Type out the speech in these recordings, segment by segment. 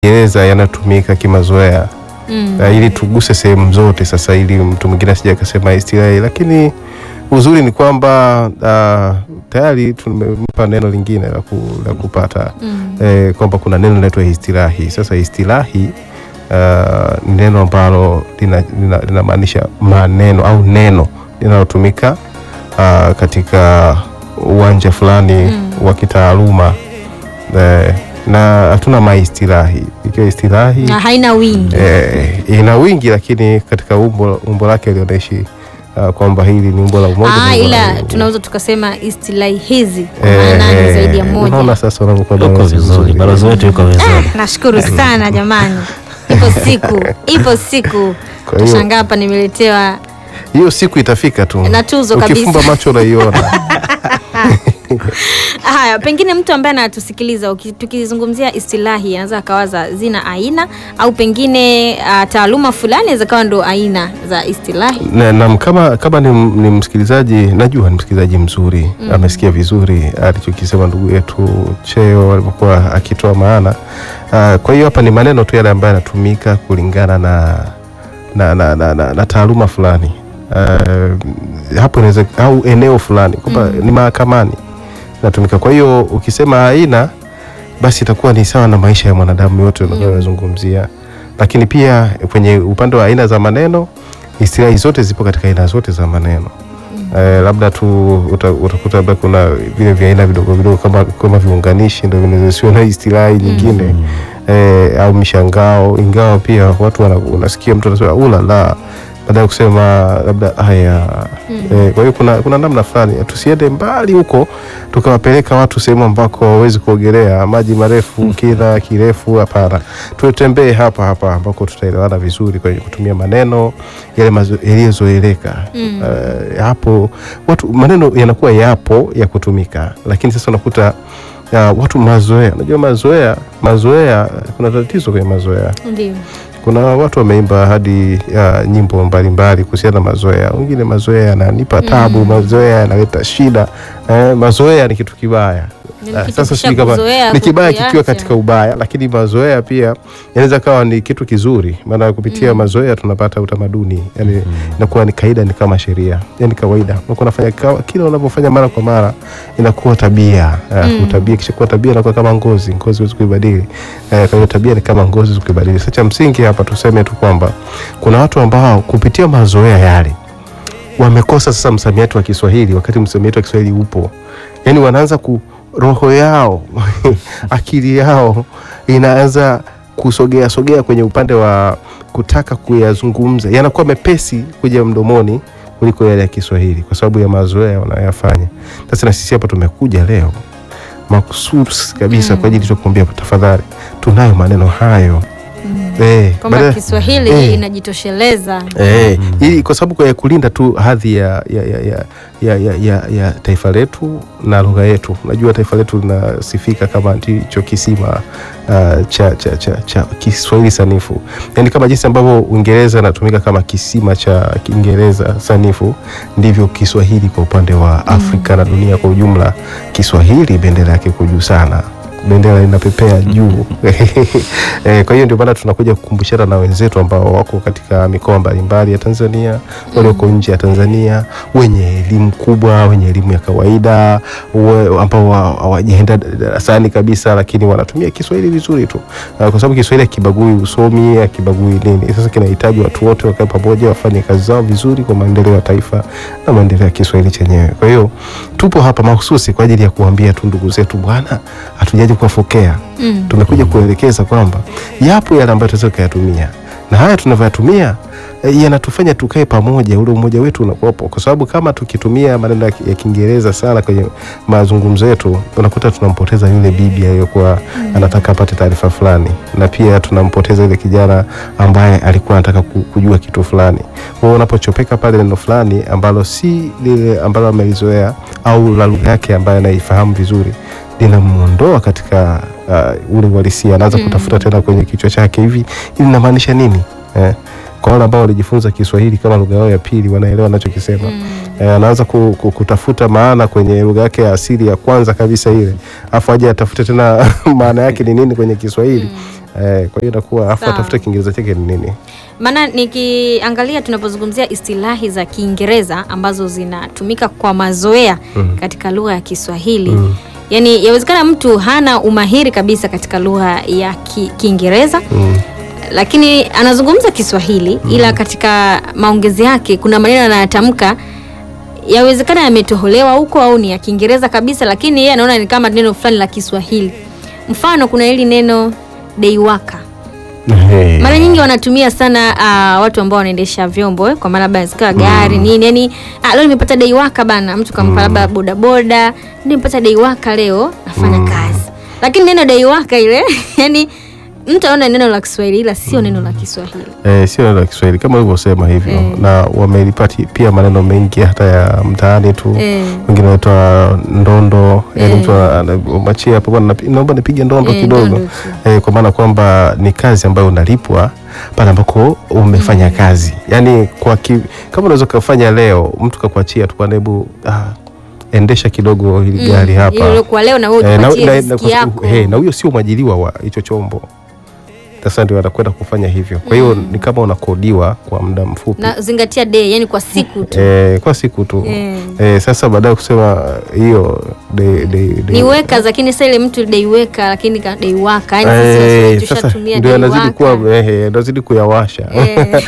Kiingereza yanatumika kimazoea Mm. uh, ili tuguse sehemu zote sasa, ili mtu mwingine asije akasema istilahi, lakini uzuri ni kwamba uh, tayari tumempa neno lingine la, ku, la kupata Mm. eh, kwamba kuna neno linaitwa istilahi. Sasa istilahi uh, ni neno ambalo linamaanisha lina, linamaanisha maneno au neno linalotumika uh, katika uwanja fulani Mm. wa kitaaluma eh, na hatuna maistilahi. Ikiwa istilahi Na haina wingi. eh, ina wingi lakini katika umbo, umbo lake lionaishi uh, kwamba hili ni umbo la umoja. Ah, ni umbo la ila wingi. tunaweza tukasema istilahi hizi kwa Eh, maana ni zaidi ya Unaona moja. sasa unavyokuwa Uko balozi vizuri, mzuri. balozi wetu yuko vizuri. Nashukuru sana jamani. Ipo siku, ipo siku. Kwa hiyo- Tashangaa hapa nimeletewa hiyo siku itafika tu Na tuzo kabisa. ukifumba macho unaiona Haya, pengine mtu ambaye anatusikiliza uki- tukizungumzia istilahi anaweza akawaza zina aina au pengine uh, taaluma fulani inaweza kawa ndo aina za istilahi. na, na kama, kama ni, ni msikilizaji najua ni msikilizaji mzuri amesikia vizuri alichokisema ndugu yetu Cheo alivyokuwa akitoa maana. Uh, kwa hiyo hapa ni maneno tu yale ambayo yanatumika kulingana na, na, na, na, na, na taaluma fulani uh, hapo inaweza au eneo fulani kwamba ni mahakamani natumika. Kwa hiyo ukisema aina basi itakuwa ni sawa na maisha ya mwanadamu yote unayozungumzia, lakini pia kwenye upande wa aina za maneno istilahi zote zipo katika aina zote za maneno. Eh, labda tu uta- utakuta labda kuna vile vya aina vidogo vidogo kama, kama viunganishi ndio vinaweza na istilahi nyingine eh, au mishangao, ingawa pia watu wana, unasikia mtu anasema ulala baada ya kusema labda haya eh, kwa hiyo kuna, kuna namna fulani tusiende mbali huko tukawapeleka watu sehemu ambako hawawezi kuogelea maji marefu kina kirefu. Hapana, tutembee hapa hapa ambako tutaelewana vizuri kwenye kutumia maneno yale mazo- yaliyozoeleka. Eh, hapo watu maneno yanakuwa yapo ya kutumika, lakini sasa unakuta ya, watu mazoea. Unajua mazoea, mazoea, kuna tatizo kwenye mazoea Ndio. kuna watu wameimba hadi ya, nyimbo mbalimbali kuhusiana na mazoea. Wengine mazoea yananipa tabu, mazoea yanaleta shida. Eh, mazoea ni kitu kibaya. Ni Ah, kitu Sasa sijui kama ukishakuzoea ni kibaya kikiwa kukiacha. katika ubaya, lakini mazoea pia yanaweza kawa ni kitu kizuri, maana kupitia mazoea tunapata utamaduni, yani inakuwa ni kaida, ni kama sheria, yani kawaida. Unakuwa unafanya kawa- kila unavyofanya mara kwa mara inakuwa tabia. Uh, tabia kisha kuwa tabia inakuwa kama ngozi, ngozi huwezi kuibadili. Eh, kwa hiyo tabia ni kama ngozi, huwezi kuibadili. Sasa cha msingi hapa tuseme tu kwamba kuna watu ambao kupitia mazoea yale wamekosa sasa msamiati wa Kiswahili wakati msamiati wa Kiswahili upo, yaani wanaanza ku roho yao akili yao inaanza kusogea sogea kwenye upande wa kutaka kuyazungumza, yanakuwa mepesi kuja mdomoni kuliko yale ya Kiswahili kwa sababu ya mazoea wanayoyafanya. Sasa na sisi hapa tumekuja leo makususi kabisa kwa ajili ya kukuambia tafadhali, tunayo maneno hayo eh, Kwamba badala- Kiswahili eh. inajitosheleza. Eh, ili kwa sababu ya kulinda tu hadhi ya, ya, ya, ya, ya, ya, ya, ya taifa letu na lugha yetu. Unajua taifa letu linasifika kama ndicho kisima uh, cha, cha, cha, cha Kiswahili sanifu, yaani kama jinsi ambavyo Uingereza inatumika kama kisima cha Kiingereza sanifu, ndivyo Kiswahili kwa upande wa Afrika na dunia kwa ujumla. Kiswahili bendera yake iko juu sana bendera inapepea juu eh, kwa hiyo ndio maana tunakuja kukumbushana na wenzetu ambao wako katika mikoa mbalimbali ya Tanzania, walioko nje ya Tanzania, wenye elimu kubwa, wenye elimu ya kawaida, we, ambao wa- hawajaenda darasani kabisa, lakini wanatumia Kiswahili vizuri tu, Ah, kwa sababu Kiswahili hakibagui usomi, hakibagui nini. Sasa kinahitaji watu wote wakae pamoja, wafanye kazi zao vizuri kwa maendeleo ya taifa na maendeleo ya Kiswahili chenyewe. Kwa hiyo tupo hapa mahususi kwa ajili ya kuambia tu ndugu zetu, bwana, hatujaji kuwafokea Mm. tumekuja kuelekeza kwamba yapo yale ambayo tunaweza kuyatumia na haya tunavyoyatumia eh, yanatufanya tukae pamoja, ule umoja wetu unakuwepo, kwa sababu kama tukitumia maneno ya Ki- ya Kiingereza sana kwenye mazungumzo yetu, unakuta tunampoteza yule bibi aliyokuwa anataka apate taarifa fulani, na pia tunampoteza yule kijana ambaye alikuwa anataka ku- kujua kitu fulani. Kwa hiyo unapochopeka pale neno fulani ambalo si lile ambalo amelizoea au la lugha yake ambayo anaifahamu vizuri linamwondoa katika uh, ule uhalisia, anaanza kutafuta tena kwenye kichwa chake, hivi hili linamaanisha nini eh? Kwa wale ambao walijifunza Kiswahili kama lugha yao ya pili, wanaelewa anachokisema eh, anaanza ku, ku, kutafuta maana kwenye lugha yake ya asili ya kwanza kabisa ile, afu aje atafute tena maana yake ni nini kwenye Kiswahili eh, kwa hiyo inakuwa afu Sawa. atafute kiingereza chake ni nini Maana nikiangalia tunapozungumzia istilahi za Kiingereza ambazo zinatumika kwa mazoea Mm. katika lugha ya Kiswahili Mm. yaani yawezekana mtu hana umahiri kabisa katika lugha ya Ki- Kiingereza mm. lakini anazungumza Kiswahili ila katika maongezi yake kuna maneno anayatamka yawezekana yametoholewa huko au ni ya Kiingereza kabisa, lakini yeye anaona ni kama neno fulani la Kiswahili. Mfano, kuna hili neno deiwaka Hey. mara nyingi wanatumia sana uh, watu ambao wanaendesha vyombo eh, kwa maana labda zikawa gari nini yani ah, leo nimepata deiwaka bana mtu kampa labda bodaboda nimepata deiwaka leo nafanya kazi lakini neno deiwaka ile yani mtu aona neno la Kiswahili ila sio neno la Kiswahili Eh, sio neno la Kiswahili kama ulivyosema hivyo Eh. na wamelipati pia maneno mengi hata ya mtaani tu Eh. wengine wanaitwa ndondo yani Eh. mtu ana- machia hapo bwana napi- naomba nipige ndondo Eh, kidogo ndondo tu. eh, kwa maana kwamba ni kazi ambayo unalipwa pale ambako umefanya kazi yani kwa ki, kama unaweza ukafanya leo mtu kakuachia tu bwana hebu ah, endesha kidogo hili gari hapa Ile kwa leo na wewe Eh, na- ujipatie na- riziki na- kwa- yako eh, na huyo sio mwajiliwa wa hicho chombo sasa ndio anakwenda kufanya hivyo kwa hiyo ni kama unakodiwa kwa muda mfupi na zingatia day yani kwa siku tu eh, kwa siku tu Eh. eh, sasa baadaye kusema hiyo de, de, de, ni weka lakini sasa ile mtu deiweka lakini ka- deiwaka yani sisi Eh, Waswahili sasa tushatumia ndio anazidi deiwaka. kuwa eh, anazidi kuyawasha Eh.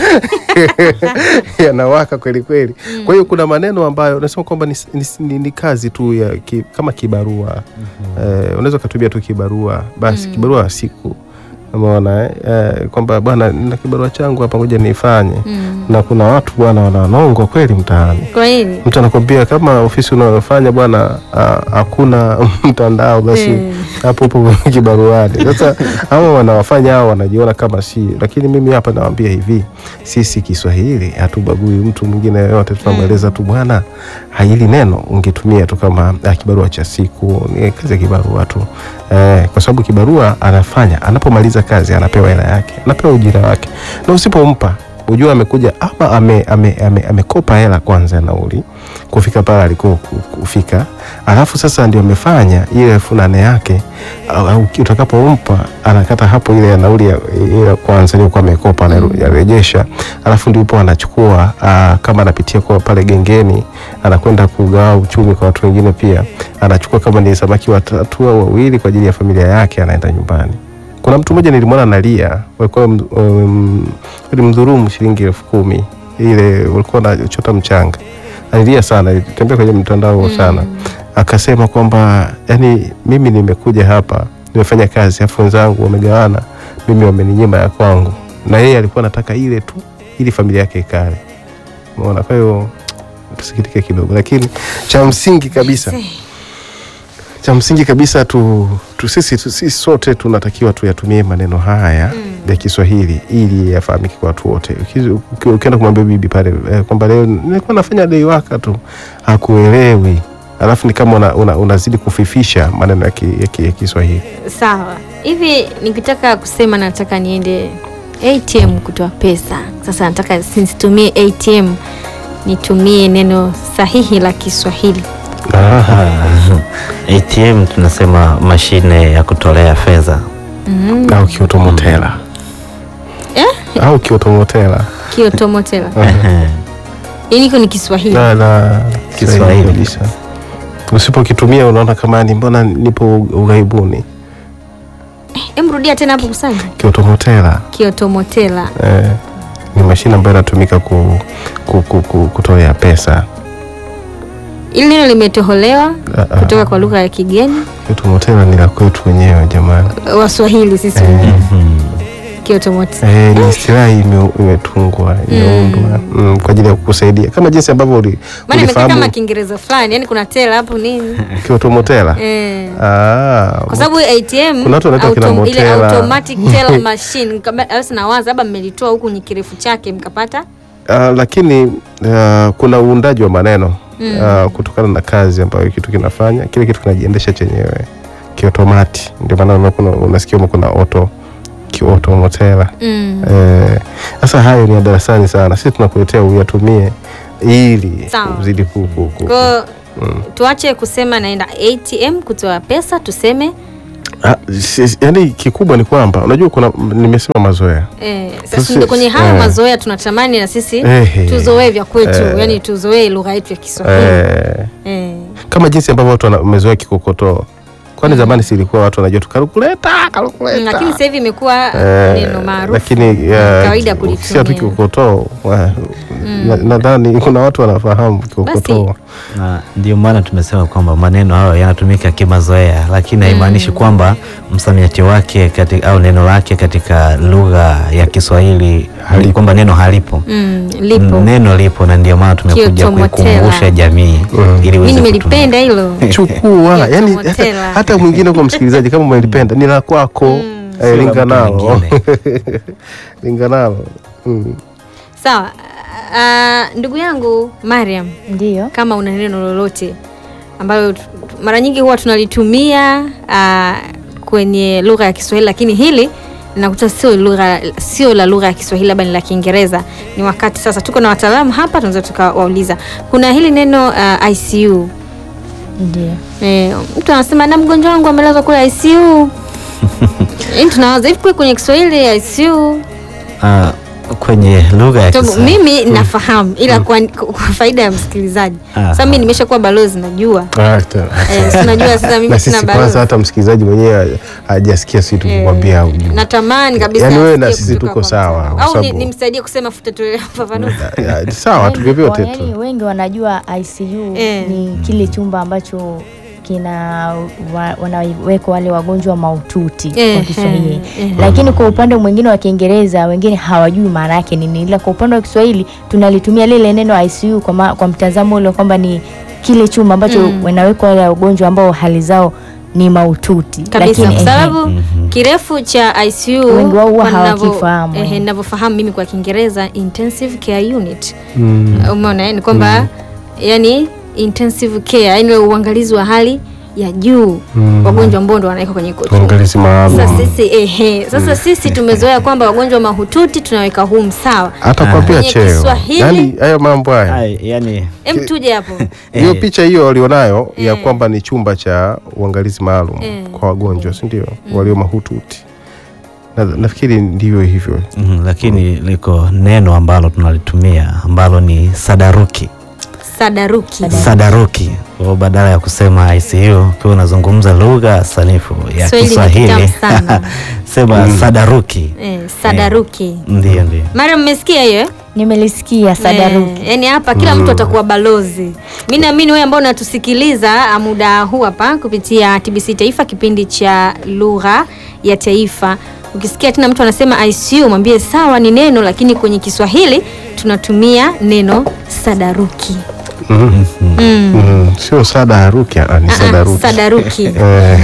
yanawaka kweli kweli. Kwa hiyo kuna maneno ambayo nasema kwamba ni, ni, ni, ni kazi tu ya ki, kama kibarua eh, unaweza ukatumia tu kibarua basi kibarua siku umeona eh? Eh, kwamba bwana nina kibarua changu hapa ngoja nifanye Mm. na kuna watu bwana wananongwa kweli mtaani kwa nini mtu anakwambia kama ofisi unayofanya bwana ah, hakuna mtandao basi Eh. hapo upo kibaruani. Sasa hao wanawafanya hao wanajiona kama si, lakini mimi hapa nawaambia hivi, sisi Kiswahili hatubagui mtu mwingine yoyote, tunamweleza tu bwana, hili neno ungetumia tu kama ah, kibarua cha siku, ni kazi ya kibarua tu eh, kwa sababu kibarua anafanya, anapomaliza kazi anapewa hela yake, anapewa ujira wake, na usipompa ujua amekuja ama ame, ame, ame, amekopa hela kwanza ya nauli kufika pale alikuwa ku- kufika, alafu sasa ndio amefanya ile elfu nane yake au- au utakapompa anakata hapo ile ya nauli ya, ile kwanza iliyokuwa amekopa anarejesha, alafu ndipo anachukua aa, kama anapitia kwa pale gengeni anakwenda kugawa uchumi kwa watu wengine, pia anachukua kama ni samaki watatu au wawili kwa ajili ya familia yake, anaenda nyumbani. Kuna mtu mmoja nilimwona analia, walikuwa m- um, walimdhulumu shilingi elfu kumi ile walikuwa wanachota mchanga, alilia sana, ilitembea kwenye mtandao sana, akasema kwamba yani, mimi nimekuja hapa nimefanya kazi, afu wenzangu wamegawana, mimi wameninyima ya kwangu, na yeye alikuwa anataka ile tu ili familia yake ikale. Umeona? Kwa hiyo tusikitike kidogo, lakini cha msingi kabisa cha msingi kabisa tu, tu sisi, tu, sisi sote tunatakiwa tuyatumie maneno haya ya Kiswahili ili yafahamike kwa watu wote. Ukizi- uki- Ukienda kumwambia bibi pale eh, kwamba leo nilikuwa nafanya dei waka tu, hakuelewi, alafu ni kama una, una, unazidi kufifisha maneno ya, ki, ya, ki, ya Kiswahili. sawa hivi nikitaka kusema nataka niende ATM kutoa pesa sasa nataka nisitumie ATM nitumie neno sahihi la Kiswahili ATM tunasema mashine ya kutolea fedha. au kiotomotela Eh? au kiotomotela kiotomotela yani iko ni Kiswahili na, na Kiswahili. kabisa. Usipokitumia unaona kama ni mbona nipo ughaibuni. Em, rudia tena hapo kusanya Kiotomotela kiotomotela eh, ni mashine ambayo inatumika ku, ku, ku, ku, kutolea pesa. ili neno limetoholewa Ah, ah. kutoka kwa lugha ya kigeni Kiotomotela ni la kwetu wenyewe jamani. Waswahili sisi wenyewe kiotomotela Eh, ni istilahi ime- imetungwa imeundwa mm, kwa ajili ya kukusaidia kama jinsi ambavyo uli- maana imekaa kama ulifahamu Kiingereza fulani yani kuna tela hapo nini kiotomotela. eh. Ah, kwa sababu ATM Kuna watu wanaita kina autom- ile Motela. automatic teller machine kama- basi nawaza labda mmelitoa huku ni kirefu chake mkapata Ah, lakini ah, kuna uundaji wa maneno ah, kutokana na kazi ambayo kitu kinafanya, kile kitu kinajiendesha chenyewe kiotomati. Ndio maana unaona kuna- unasikia humo kuna auto kiotomotela. mm. Eh, Sasa hayo ni ya darasani sana, sisi tunakuletea uyatumie ili Sawa. uzidi ku, ku, ku. Kwa tuache kusema naenda ATM kutoa pesa tuseme Ah, si- yaani kikubwa ni kwamba unajua kuna nimesema mazoea Eh, Sisi- sasa ndio kwenye hayo eh. mazoea tunatamani na sisi Ehe. tuzoee vya kwetu, Eh. yani tuzoee lugha yetu ya Kiswahili. eh, Eh. kama jinsi ambavyo watu wana- wamezoea kikokotoo kwani zamani silikuwa watu wanajua tu kalkuleta Mm, kalkuleta Lakini sasa hivi imekuwa Eh, neno maarufu. lakini ni kawaida kulitumia. ukisikia tu kikokotoo wa- na- nadhani kuna watu wanafahamu kikokotoo na ndio maana tumesema kwamba maneno hayo yanatumika kimazoea, lakini haimaanishi kwamba msamiati wake katika, au neno lake katika lugha ya Kiswahili Halipo. kwamba neno halipo. Mm, lipo. Neno lipo na ndio maana tumekuja Kiotomotela. kuikumbusha jamii Mm. ili Mimi iweze nimelipenda hilo. chukua Ya yani tomotela. hata, hata mwingine kwa msikilizaji kama umelipenda ni la kwako Mm. eh, Sio la linga mtu nalo mwingine. linga nalo mm. Sawa. Ah, ndugu yangu Mariam, Ndiyo. kama una neno lolote ambalo tu- mara nyingi huwa tunalitumia ah, kwenye lugha ya Kiswahili, lakini hili nakuta sio lugha sio la lugha ya Kiswahili, labda ni la Kiingereza. Ni wakati sasa, tuko na wataalamu hapa, tunaweza tukawauliza. Kuna hili neno ah, ICU. Ndiyo. Eh, mtu anasema na mgonjwa wangu amelazwa kule ICU. Yaani tunawaza hivi kweli kwenye Kiswahili ICU Ah, kwenye lugha ya Sababu Kiswahili mimi nafahamu ila kwa, kwa faida ya msikilizaji Aha. sasa mimi nimeshakuwa balozi najua Ah, ta- eh, si unajua sasa mimi na sina sisi kwanza balozi hata msikilizaji mwenyewe hajasikia sisi tukimwambia Eh, ujue. natamani kabisa Yaani wewe na asikie sisi kutoka tuko kwa sawa, mtu. kwa au ni- sababu- nimsaidie kusema futa tu fafanuzi Ah, ah, sawa tu Wengi- vyovyote wa- yaani tu wengi wanajua ICU Eh. ni kile chumba ambacho kina wa, wanawekwa wale wagonjwa mahututi Eh, kwa Kiswahili eh, eh. lakini kwa upande mwingine wa Kiingereza wengine hawajui maana yake nini, ila kwa upande wa Kiswahili tunalitumia lile neno ICU kwa, ma, kwa mtazamo ule kwamba ni kile chumba ambacho Mm. wanawekwa wale wagonjwa ambao hali zao ni mahututi kabisa Lakini, kwa ehe, sababu kirefu cha ICU Wengi wao huwa kwa ninavyo- hawakifahamu, ehe, eh. ninavyofahamu mimi kwa Kiingereza intensive care unit Mm. umeona eh, ni kwamba yani intensive care yani ule uangalizi wa hali ya juu Mm. wagonjwa ambao ndo wanaweka kwenye koti uangalizi maalum Sasa sisi ehe, sasa sisi tumezoea kwamba wagonjwa mahututi tunaweka humu sawa. hata kwa pia Kwenye cheo Kiswahili- yani hayo mambo haya Ai, yani Em, tuje hapo. hiyo Eh. picha hiyo walionayo ya Eh. kwamba ni chumba cha uangalizi maalum Eh. kwa wagonjwa si ndio walio mahututi na, nafikiri ndivyo hivyo mm, lakini liko neno ambalo tunalitumia ambalo ni sadaruki Sadaruki. sadaruki kwa badala ya kusema ICU ukiwa unazungumza lugha sanifu ya Kiswahili ni Kiswahili kitamu sana. sema sadaruki Eh, sadaruki. ndio ndio Mara mmesikia hiyo? eh? nimelisikia sadaruki Eh, yani hapa kila mtu atakuwa balozi. Mimi naamini wewe ambao unatusikiliza ah, muda huu hapa kupitia TBC Taifa kipindi cha lugha ya taifa. Ukisikia tena mtu anasema ICU mwambie sawa ni neno lakini kwenye Kiswahili tunatumia neno sadaruki. mm. Mm. Mm. sio sada haruki ah, ni Ah, ah, sadaruki Sadaruki. Eh.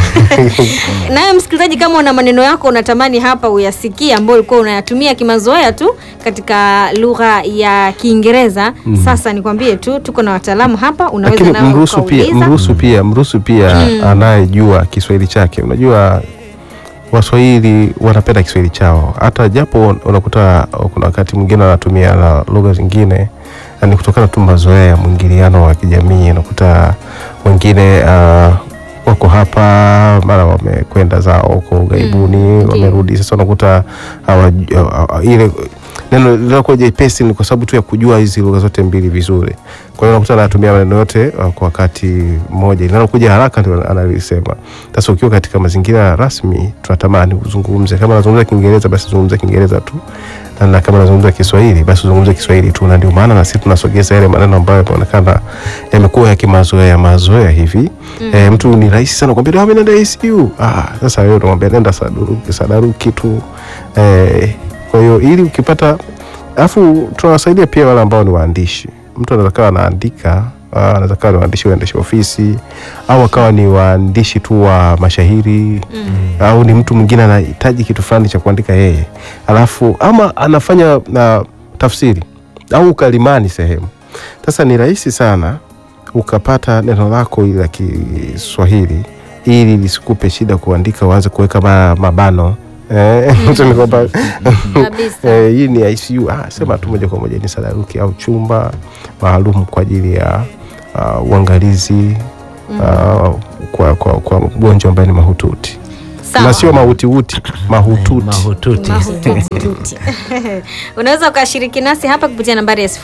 Nawe msikilizaji, kama una maneno yako unatamani hapa uyasikie, ambayo ulikuwa unayatumia kimazoea tu katika lugha ya Kiingereza, sasa nikwambie tu tuko na wataalamu hapa, unaweza lakini nawe mruhusu pia ukauliza. mruhusu pia mruhusu pia anayejua Kiswahili chake. Unajua Waswahili wanapenda Kiswahili chao, hata japo unakuta kuna wakati mwingine wanatumia na lugha zingine, na ni kutokana tu mazoea ya mwingiliano wa kijamii. Unakuta wengine uh, wako hapa mara wamekwenda zao huko ughaibuni ndio. wamerudi, sasa unakuta hawa, hawa- ile neno linakuwa jepesi ni kwa sababu tu ya kujua hizi lugha zote mbili vizuri. Kwa hiyo unakuta anatumia maneno yote uh, kwa wakati mmoja, linalokuja haraka ndio analisema. Sasa ukiwa katika mazingira rasmi, tunatamani uzungumze, kama unazungumza Kiingereza basi zungumza Kiingereza tu, na, na kama unazungumza Kiswahili basi uzungumze Kiswahili tu, na ndio maana na sisi tunasogeza yale maneno ambayo yanaonekana yamekuwa ya kimazoea mazoea hivi. Eh, mtu ni rahisi sana kumwambia mimi nenda ICU. Ah, sasa wewe unamwambia nenda sadaruki, sadaruki tu. Eh, kwa hiyo ili ukipata alafu tunawasaidia pia wale ambao ni waandishi. Mtu anaweza kawa anaandika ah, anaweza kawa ni waandishi waandishi ofisi au akawa ni waandishi tu wa mashahiri au ni mtu mwingine anahitaji kitu fulani cha kuandika yeye, alafu ama anafanya na tafsiri au ukalimani sehemu. Sasa ni rahisi sana ukapata neno lako ili la Kiswahili ili lisikupe shida kuandika, uanze kuweka ma- mabano eh, tuseme kwamba Kabisa. eh, hii ni ICU. Ah, sema tu moja kwa moja ni sadaruki au chumba maalum kwa ajili ya uh, uangalizi uh, kwa, kwa, kwa mgonjwa ambaye ni mahututi. Sawa. na sio mautiuti mahututi mahututi Mahututi. unaweza ukashiriki nasi hapa kupitia nambari ya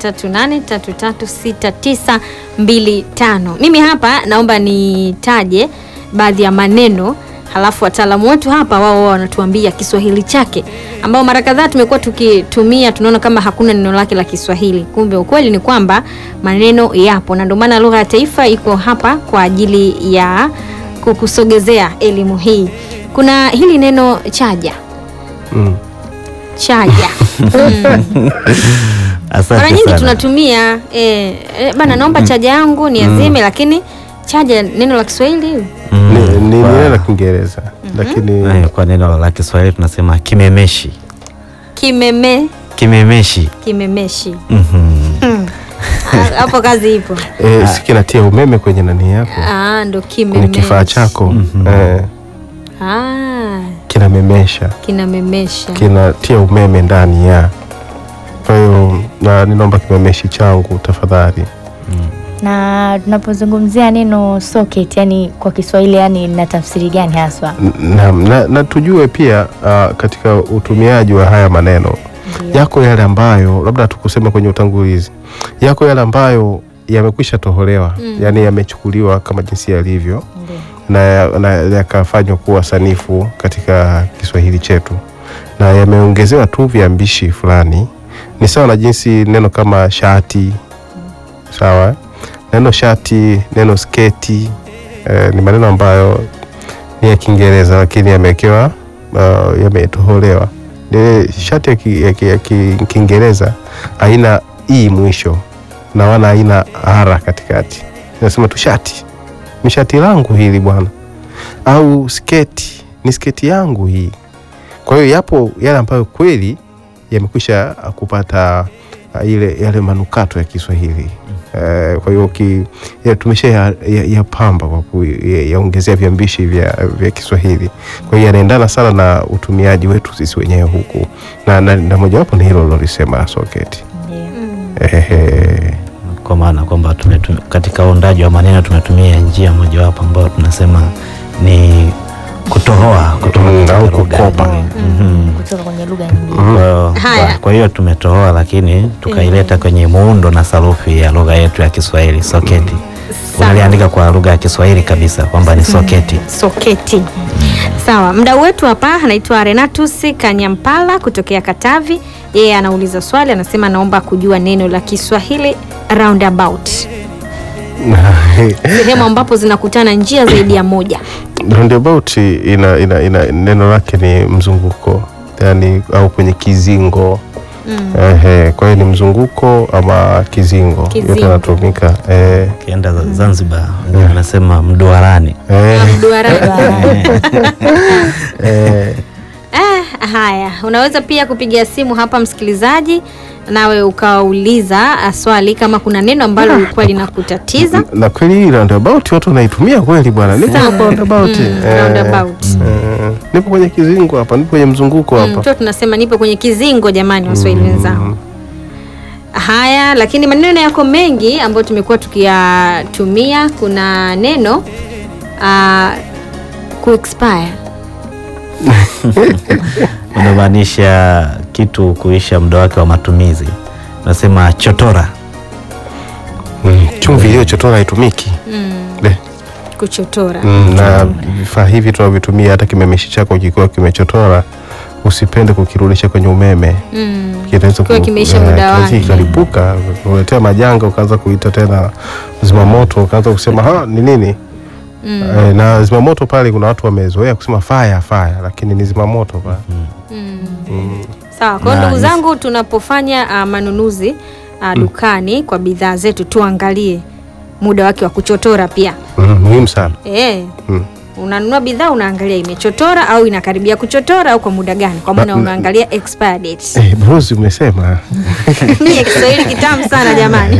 0738336925 mimi hapa naomba nitaje baadhi ya maneno halafu wataalamu wetu hapa wao wao wanatuambia kiswahili chake ambao mara kadhaa tumekuwa tukitumia tunaona kama hakuna neno lake la kiswahili kumbe ukweli ni kwamba maneno yapo na ndio maana lugha ya taifa iko hapa kwa ajili ya kukusogezea elimu hii kuna hili neno chaja mm. chaja mm. asante mara nyingi sana. tunatumia eh, eh, bana naomba chaja yangu ni azime lakini chaja neno la kiswahili Mm, ni, ni, ni kwa- neno la kiingereza lakini eh, kwa neno la kiswahili tunasema kimemeshi kimeme kimemeshi kimemeshi Mhm. Ah, hapo kazi ipo eh, si kinatia umeme kwenye nani yako ah, ndo kwenye kimemeshi kifaa chako Mhm. eh, ah, kinamemesha kinamemesha kinatia umeme ndani ya kwa hiyo na ninaomba kimemeshi changu tafadhali na tunapozungumzia neno socket yani kwa Kiswahili yani na tafsiri gani haswa? na, na, na tujue pia uh, katika utumiaji wa haya maneno Ndio. yako yale ambayo labda tukusema kwenye utangulizi yako yale ambayo yamekwisha toholewa Mm. yani yamechukuliwa kama jinsi yalivyo Ndio. na na yakafanywa kuwa sanifu katika Kiswahili chetu na yameongezewa tu viambishi fulani. Ni sawa na jinsi neno kama shati, sawa eh? neno shati, neno sketi eh, ni maneno ambayo ni ya Kiingereza lakini yamewekewa uh, yametoholewa. Ile shati ya ki- ya ki- ya ki- Kiingereza haina i mwisho na wala haina ara katikati, inasema tu shati ni shati langu hili bwana, au sketi ni sketi yangu hii. Kwa hiyo yapo yale ambayo kweli yamekwisha kupata uh, ile yale manukato ya Kiswahili. Eh, kwa hiyo ki- ya- tumesha ya- ya- yapamba kwa kuyaongezea viambishi vya, vya Kiswahili. Kwa hiyo yanaendana sana na utumiaji wetu sisi wenyewe huku, na, na, na mojawapo ni hilo lilolisema soketi. Ndio. Ehe. kwa maana kwamba tumetu- katika uundaji wa maneno tumetumia njia mojawapo ambayo tunasema ni kutohoa kutoka Mm, katika au lugha. kukopa. Mhm. Kutoka kwenye lugha nyingine. Mm. Kwa hiyo- Haya. kwa- kwa hiyo tumetohoa lakini tukaileta kwenye muundo na sarufi ya lugha yetu ya Kiswahili soketi. Sawa. Unaliandika kwa lugha ya Kiswahili kabisa kwamba ni soketi. soketi sawa mdau wetu hapa anaitwa renatus kanyampala kutokea katavi yeye anauliza swali anasema anaomba kujua neno la kiswahili roundabout sehemu ambapo zinakutana njia zaidi ya moja roundabout ina, ina, ina neno lake ni mzunguko yani au kwenye kizingo mm. Ehe, kwa hiyo ni mzunguko ama kizingo, yote Kizingo. yanatumika eh, Ukienda za- Zanzibar wanasema mduarani. eh, Mduara. eh, Ah, haya unaweza pia kupiga simu hapa msikilizaji nawe ukauliza ah, swali kama kuna neno ambalo lilikuwa linakutatiza na kweli hii roundabout watu wanaitumia kweli bwana, nipo Sana. hapa roundabout Mm, eh, roundabout. eh, nipo kwenye kizingo hapa, nipo kwenye mzunguko Mm, hapa tu tunasema nipo kwenye kizingo jamani waswahili wenzangu haya lakini maneno yako mengi ambayo tumekuwa tukiyatumia kuna neno uh, kuexpire unamaanisha kitu kuisha muda wake wa matumizi. Unasema chotora. Mm, chumvi iliyochotora haitumiki mm, Le. kuchotora Mm, na vifaa hivi tunavyotumia, hata kimemeshi chako kikiwa kimechotora, usipende kukirudisha kwenye umeme mm. kinaweza Kikiwa ku- kimeisha eh, muda kinaweza wake. kikalipuka kuletea majanga, ukaanza kuita tena zimamoto, ukaanza kusema ha ni nini Mm. eh, na zimamoto pale, kuna watu wamezoea kusema fire fire, lakini ni zimamoto pale Mm. mm. sawa kwa hiyo Na ndugu nisi- zangu tunapofanya uh, manunuzi uh, dukani kwa bidhaa zetu tuangalie muda wake wa kuchotora pia Mm, muhimu sana e, mm. unanunua bidhaa unaangalia imechotora au inakaribia kuchotora au kwa muda gani kwa maana Na- unaangalia expire date Eh, Bruce umesema Mie Kiswahili kitamu sana jamani.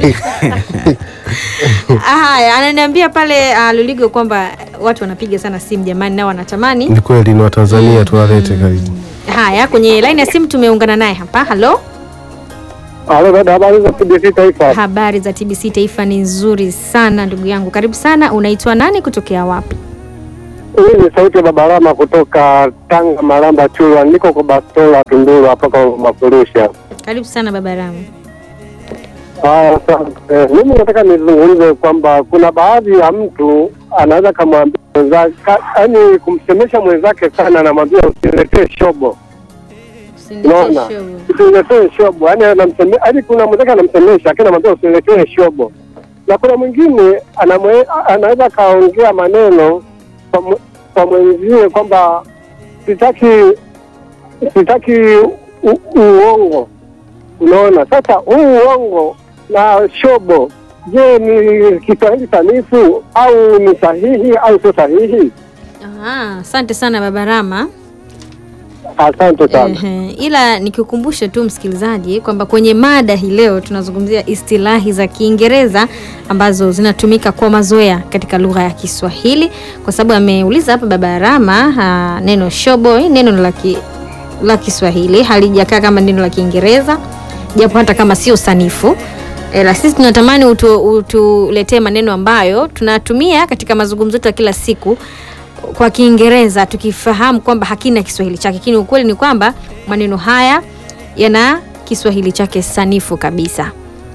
Haya, ananiambia pale uh, Luligo kwamba watu wanapiga sana simu jamani, nao wanatamani. ni kweli, ni Watanzania tuwalete karibu. Haya, kwenye line ya simu tumeungana naye hapa. Halo, Halo dada, habari za TBC Taifa? habari za TBC Taifa ni nzuri sana ndugu yangu, karibu sana. Unaitwa nani, kutokea wapi? Hii ni sauti ya Babalama kutoka Tanga, Malamba, Chulwa. Niko kwa Bastola, Tunduru hapa kwa Mafurusha. Karibu sana baba Ramu. Haya, asante. Mimi nataka nizungumze kwamba kuna baadhi ya mtu anaweza kamwambia mwenzake, yaani kumsemesha mwenzake sana, anamwambia usiletee shobo, unaona, usiletee shobo, yaani anamseme, yaani kuna mwenzake anamsemesha, lakini anamwambia usiletee shobo, na kuna mwingine anamwe, anaweza kaongea maneno kwa mwe- kwa mwenzie kwamba sitaki sitaki u- uongo Unaona, sasa huu uongo na shobo, je, ni Kiswahili sanifu au ni sahihi au sio sahihi? Aha, asante sana baba Rama. Asante sana. Ehe, ila nikikumbushe tu msikilizaji kwamba kwenye mada hii leo tunazungumzia istilahi za Kiingereza ambazo zinatumika kwa mazoea katika lugha ya Kiswahili, kwa sababu ameuliza hapa baba Rama ha, neno shobo, hii neno la ki, la Kiswahili halijakaa kama neno la Kiingereza, japo hata kama sio sanifu ila sisi tunatamani utu- utuletee maneno ambayo tunatumia katika mazungumzo yetu ya kila siku kwa Kiingereza tukifahamu kwamba hakina Kiswahili chake, lakini ukweli ni kwamba maneno haya yana Kiswahili chake sanifu kabisa.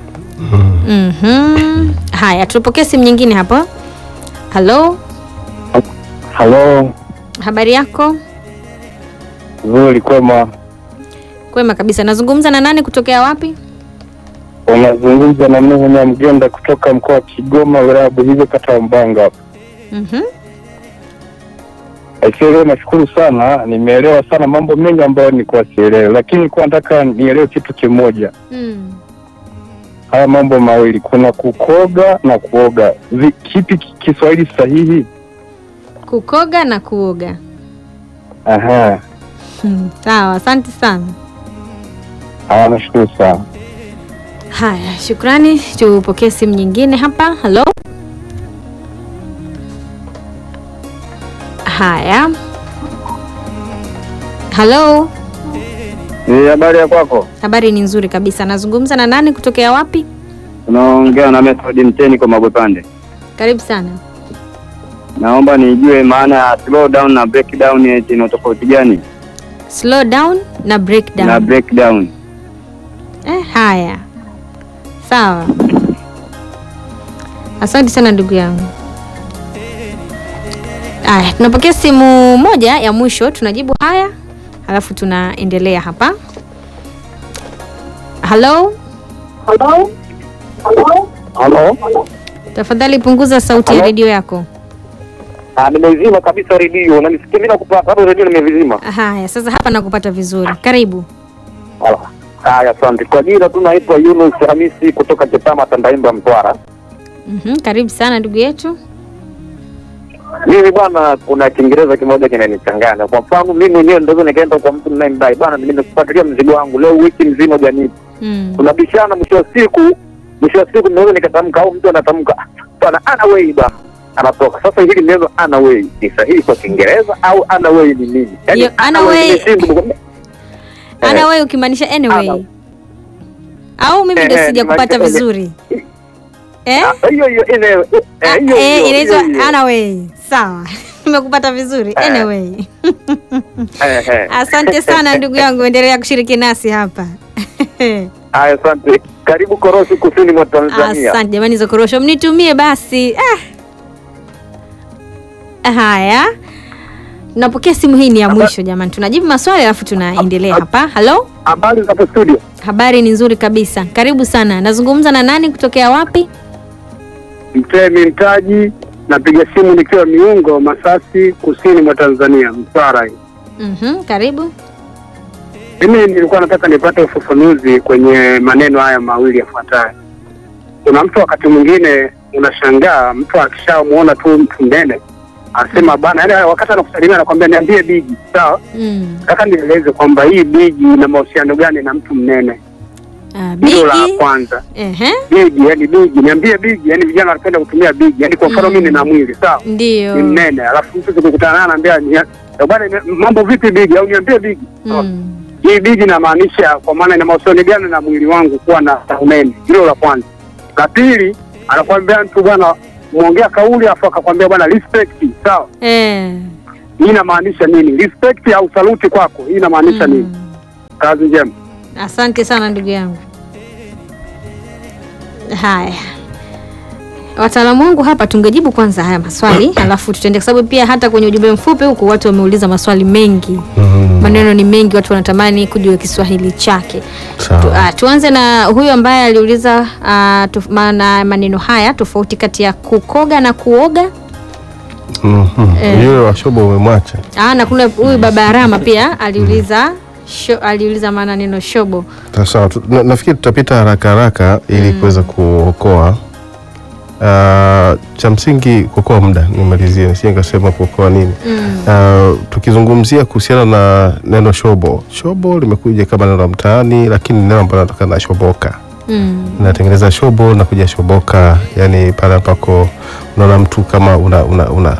Mhm. Haya, tupokee simu nyingine hapo. Halo, Halo, habari yako? nzuri kwema. Kwema kabisa. Nazungumza na nani kutokea wapi? Unazungumza na Nuhu Nyamgenda kutoka mkoa wa Kigoma, wilaya ya Buhigwe, kata ya Mbanga hapa. Mhm. Aisee, leo nashukuru sana, nimeelewa sana mambo mengi ambayo nilikuwa sielewi, lakini nilikuwa nataka nielewe kitu kimoja. Mm. Haya mambo mawili, kuna kukoga na kuoga, Vi- kipi ki- Kiswahili sahihi? Kukoga na kuoga. Aha, Hmm, Sawa, asante sana. haya, nashukuru sana. Haya, shukrani. Tupokee simu nyingine hapa. Halo. Haya. Halo. Ni habari ya kwako? Habari ni nzuri kabisa. Nazungumza na nani kutokea wapi? Unaongea na Method Mteni kwa Magwepande. Karibu sana. Naomba nijue maana ya slow down na break down eti ina tofauti gani? Slow down na breakdown. Na break down. Eh, haya. Sawa. Asante sana ndugu yangu. Aya, tunapokea simu moja ya mwisho, tunajibu haya, halafu tunaendelea hapa. Halo, Halo? tafadhali punguza sauti ya Halo? redio yako. Ah, nimezima kabisa redio. Unanisikia mimi nakupata hapo redio nimevizima. Haya, sasa hapa nakupata vizuri. Karibu. Hala. Haya, asante. Kwa jina tu naitwa Yunus Hamisi kutoka Chepama Tandaimba Mtwara. Mhm, karibu sana ndugu yetu. Mimi bwana, kuna Kiingereza kimoja kinanichanganya. Kwa mfano mimi mwenyewe ndio nikaenda kwa mtu ninayemdai bwana, nimekufuatilia mzigo wangu leo wiki nzima hujanipa. Mm. Tunabishana, mwisho wa siku mwisho wa siku naweza nikatamka au mtu anatamka bwana, ana way bwana anatoka sasa. Hili neno ana way ni sahihi kwa Kiingereza au ana way ni nini? Hiyo ana way- nimeshindwa. Ana Eh. wewe ukimaanisha anyway. Ana. Au mimi ndio Eh, eh, sijakupata nimaanisha- vizuri. Eh? Ah, hiyo hiyo ine- eh, Ah, hiyo eh, hiyo, inaitwa hiyo hiyo. anyway. Sawa. Nimekupata vizuri. Eh. Anyway. Eh, eh. Asante sana ndugu yangu, endelea kushiriki nasi hapa. Haya, asante. Karibu Korosi, kusini mwa Tanzania. Asante jamani, hizo korosho mnitumie basi. Ah. Haya, napokea simu hii ni ya mwisho jamani, tunajibu maswali alafu tunaendelea hapa. Halo, Habari za hapo studio? habari ni nzuri kabisa, karibu sana. Nazungumza na nani kutokea wapi? Mtemi Mtaji, napiga simu nikiwa Miungo, Masasi, kusini mwa Tanzania, Mtwara. hii. Mhm, karibu. Mimi nilikuwa nataka nipate ufafanuzi kwenye maneno haya mawili yafuatayo. Kuna mtu wakati mwingine unashangaa, mtu akishamuona tu mtu mnene anasema bana, yaani wakati anakusalimia anakwambia niambie bigi, sawa. Mm. Nataka nieleze kwamba hii bigi ina mahusiano gani na mtu mnene? Ah, Hilo la bigi. kwanza. Ehe, Bigi, yani bigi, niambie bigi, yani vijana wanapenda kutumia bigi, yani kwa mfano Mm. mimi nina mwili sawa, ndio. ni mnene, alafu mtu tukikutana naye anaambia ni- eh, bwana, ni- mambo vipi bigi, au niambie bigi. Sawa. Mm. Hii bigi inamaanisha kwa maana ina mahusiano gani na mwili wangu kuwa na unene? Hilo la kwanza. La pili, anakuambia mtu bwana, mwongea kauli afu akakwambia bwana respect, sawa. Eh. Hii inamaanisha nini? Respect au saluti kwako, hii inamaanisha nini? Kazi njema. Asante sana ndugu yangu. Haya, wataalamu wangu hapa, tungejibu kwanza haya maswali alafu tutaende, kwa sababu pia hata kwenye ujumbe mfupi huku watu wameuliza maswali mengi, Mm. maneno ni mengi, watu wanatamani kujua Kiswahili chake. Sawa. Tu, ah, tuanze na huyu ambaye aliuliza ah, tof- maana maneno haya tofauti kati ya kukoga na kuoga. Mhm. Eh. Yule wa shobo umemwacha. Ah, na kuna huyu baba Arama pia aliuliza sho, aliuliza maana neno shobo. Sawa, tu- na- nafikiri tutapita haraka haraka ili kuweza kuokoa Ah, cha msingi kuokoa muda. Nimalizie nisije nikasema kuokoa nini. Ah, tukizungumzia kuhusiana na neno shobo, shobo limekuja kama neno la mtaani, lakini ni neno ambalo linatokana na shoboka Mm. natengeneza shobo na kuja shoboka, yani pale ambako unaona mtu kama una una una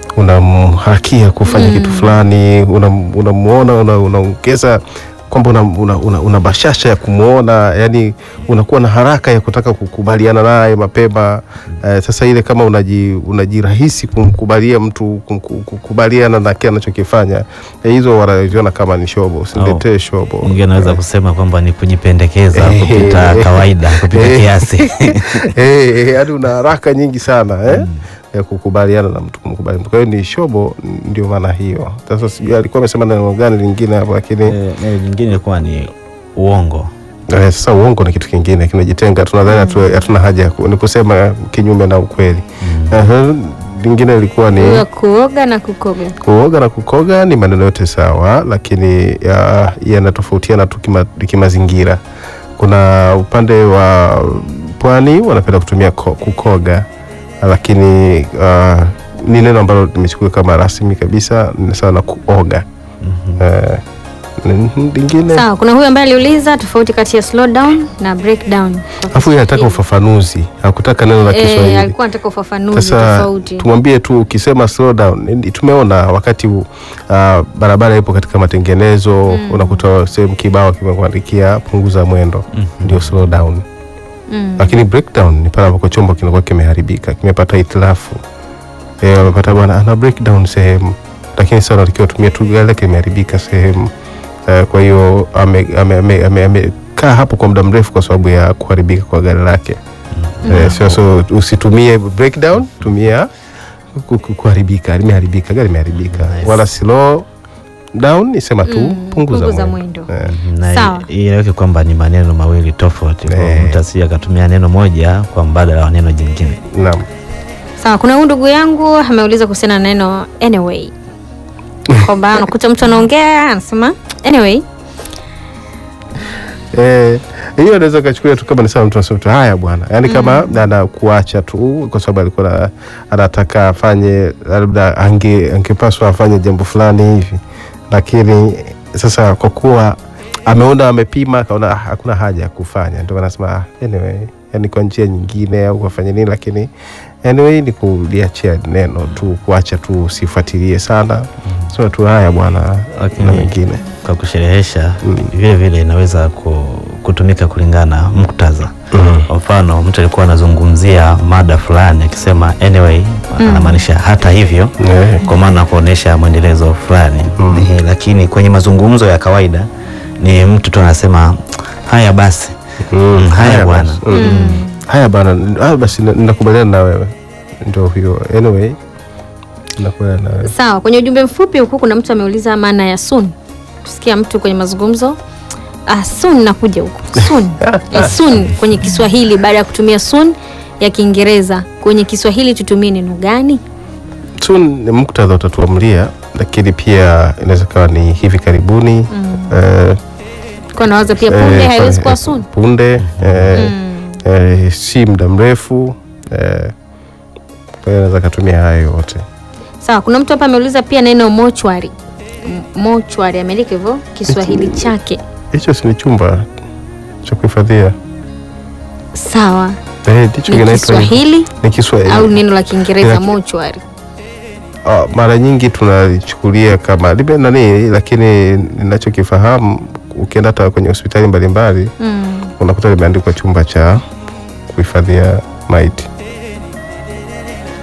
unamhakia kufanya kitu fulani, unam- unamuona una unaongeza kwamba una, una, una, una bashasha ya kumwona, yani unakuwa na haraka ya kutaka kukubaliana naye mapema. Eh, sasa ile kama unaji, unajirahisi kumkubalia mtu kumku- kukubaliana na kile anachokifanya eh, hizo wanaziona kama ni shobo. Usiletee shobo. Mwingine anaweza kusema kwamba ni kujipendekeza Eh. kupita kawaida, kupita Eh. kiasi. Eh, yaani una haraka nyingi sana eh? ya kukubaliana na mtu kumkubali mtu. Kwa hiyo ni shobo, ndio maana hiyo. Sasa sijui alikuwa amesema neno gani lingine hapo, lakini Eh, Neno lingine ilikuwa ni uongo. eh, sasa uongo ni kitu kingine kinajitenga, tunadhani hatu- hatuna haja ya ku- ni kusema kinyume na ukweli. Aha, lingine ilikuwa ni Huyo kuoga na kukoga. kuoga na kukoga ni maneno yote sawa, lakini ya- yanatofautiana tu kima- kimazingira. Kuna upande wa pwani wanapenda kutumia ko, kukoga, lakini uh, ni neno ambalo limechukua kama rasmi kabisa, ni sawa na kuoga. Eh, ni- lingine Sawa, kuna huyu ambaye aliuliza tofauti kati ya slow down na breakdown. afu yeye anataka ufafanuzi, hakutaka neno la Eh, Kiswahili. alikuwa anataka ufafanuzi Sasa tofauti. tumwambie tu ukisema slow down, ndi- tumeona wakati uh, barabara ipo katika matengenezo unakuta sehemu kibao kimekuandikia punguza mwendo, ndio slow down. Mm. Lakini breakdown ni pale ambapo chombo kinakuwa kimeharibika, kimepata hitilafu, eh, wamepata bwana ana breakdown sehemu, lakini sasa unatakiwa tumie tu gari lake limeharibika sehemu eh, kwa hiyo amekaa ame, ame, ame, amekaa hapo kwa muda mrefu kwa sababu ya kuharibika kwa gari lake. Eh, sio so usitumie breakdown, tumia ku- ku- kuharibika, limeharibika, gari limeharibika. Wala slow down nisema tu Mm, punguza, punguza mwendo. mwendo. Eh, na Sawa. i- ieleweke kwamba ni maneno mawili tofauti, kwa Eh. mtu asije akatumia neno moja kwa mbadala wa neno jingine. naam. Sawa, kuna huyu ndugu yangu ameuliza kuhusiana na neno anyway, kwamba unakuta mtu anaongea anasema anyway. Eh, hiyo anaweza kachukulia tu kama ni sawa, mtu anasema tu haya bwana, yaani kama anakuacha tu kwa sababu alikuwa na- anataka afanye labda ange angepaswa afanye jambo fulani hivi, lakini sasa kwa kuwa ameona amepima, akaona ah, hakuna haja ya kufanya, ndio anasema ah, anyway, yani kwa njia nyingine au kufanya nini, lakini anyway ni kuliachia neno tu, kuacha tu, usifuatilie sana, sema tu haya bwana, Lakini- na mengine Kwa kusherehesha vile vile inaweza ku- kutumika kulingana na muktadha. Kwa mfano mtu alikuwa anazungumzia mada fulani akisema anyway, anamaanisha hata hivyo, Eh. kwa maana kuonesha mwendelezo fulani Eh, lakini kwenye mazungumzo ya kawaida ni mtu tu anasema haya basi, Mm, haya bwana. basi. Mm. haya bana ah, basi na- ninakubaliana na wewe ndio hiyo anyway nakubaliana na wewe Sawa, kwenye ujumbe mfupi huku kuna mtu ameuliza maana ya soon. Tusikia mtu kwenye mazungumzo ah, soon nakuja huko soon. eh, soon kwenye Kiswahili baada ya kutumia soon ya Kiingereza kwenye Kiswahili tutumie neno gani? tu ni muktadha utatuamlia lakini pia inaweza kawa ni hivi karibuni eh, Kwa nawaza pia punde eh, haiwezi eh, kuwa soon. punde eh, eh, si muda mrefu eh, kwa hiyo naweza katumia hayo yote Sawa, kuna mtu hapa ameuliza pia neno mochwari. M- Mochwari ameandika hivyo Kiswahili chake. hicho si ni chumba cha kuhifadhia Sawa, eh, ndicho ni kinaitwa hivyo. Kiswahili ni Kiswahili au neno la Kiingereza Ina- mochwari? Ah, mara nyingi tunalichukulia kama libe nani, lakini ninachokifahamu ukienda hata kwenye hospitali mbalimbali Mm. unakuta limeandikwa chumba cha kuhifadhia maiti.